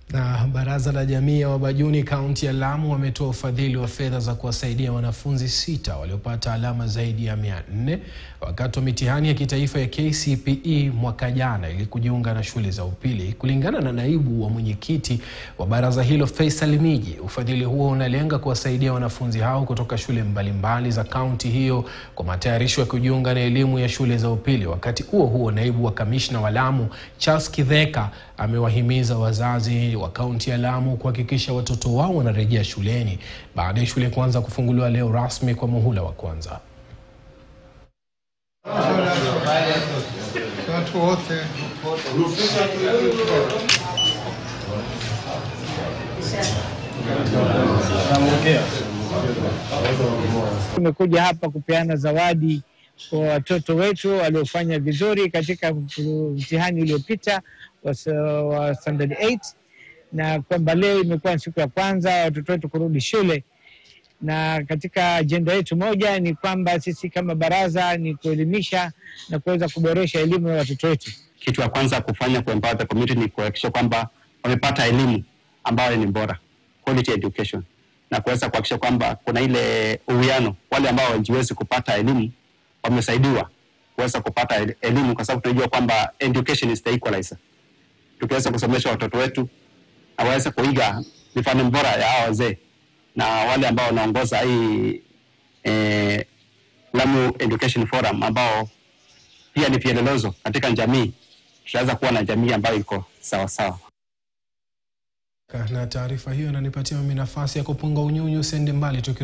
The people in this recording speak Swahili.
Na Baraza la Jamii ya Wabajuni kaunti ya Lamu wametoa ufadhili wa fedha za kuwasaidia wanafunzi sita waliopata alama zaidi ya mia nne wakati wa mitihani ya kitaifa ya KCPE mwaka jana ili kujiunga na shule za upili. Kulingana na naibu wa mwenyekiti wa baraza hilo Faisal Miji, ufadhili huo unalenga kuwasaidia wanafunzi hao kutoka shule mbalimbali za kaunti hiyo kwa matayarisho ya kujiunga na elimu ya shule za upili. Wakati huo huo, naibu wa kamishna wa Lamu Charles Kitheka amewahimiza wazazi wa kaunti ya Lamu kuhakikisha watoto wao wanarejea shuleni baada ya shule kuanza kufunguliwa leo rasmi kwa muhula wa kwanza. Watu wote Tumekuja hapa kupeana zawadi kwa watoto wetu waliofanya vizuri katika mtihani uliopita wa, wa standard 8 na kwamba leo imekuwa siku ya kwanza watoto wetu kurudi shule, na katika ajenda yetu moja ni kwamba sisi kama baraza ni kuelimisha na kuweza kuboresha elimu ya watoto wetu. Kitu ya kwanza kufanya ku empower the community ni kuhakikisha kwamba wamepata elimu ambayo ni bora, quality education, na kuweza kuhakikisha kwamba kuna ile uwiano, wale ambao hawajiwezi kupata elimu wamesaidiwa kuweza kupata el- elimu, kwa sababu tunajua kwamba education is the equalizer. Tukiweza kusomesha watoto wetu na waweze kuiga mifano bora ya hawa wazee na wale ambao wanaongoza hii eh, Lamu Education Forum ambao pia ni vielelezo katika jamii, tutaweza kuwa na jamii ambayo iko sawa sawa. Na taarifa hiyo inanipatia mimi nafasi ya kupunga unyunyu sende mbali tuki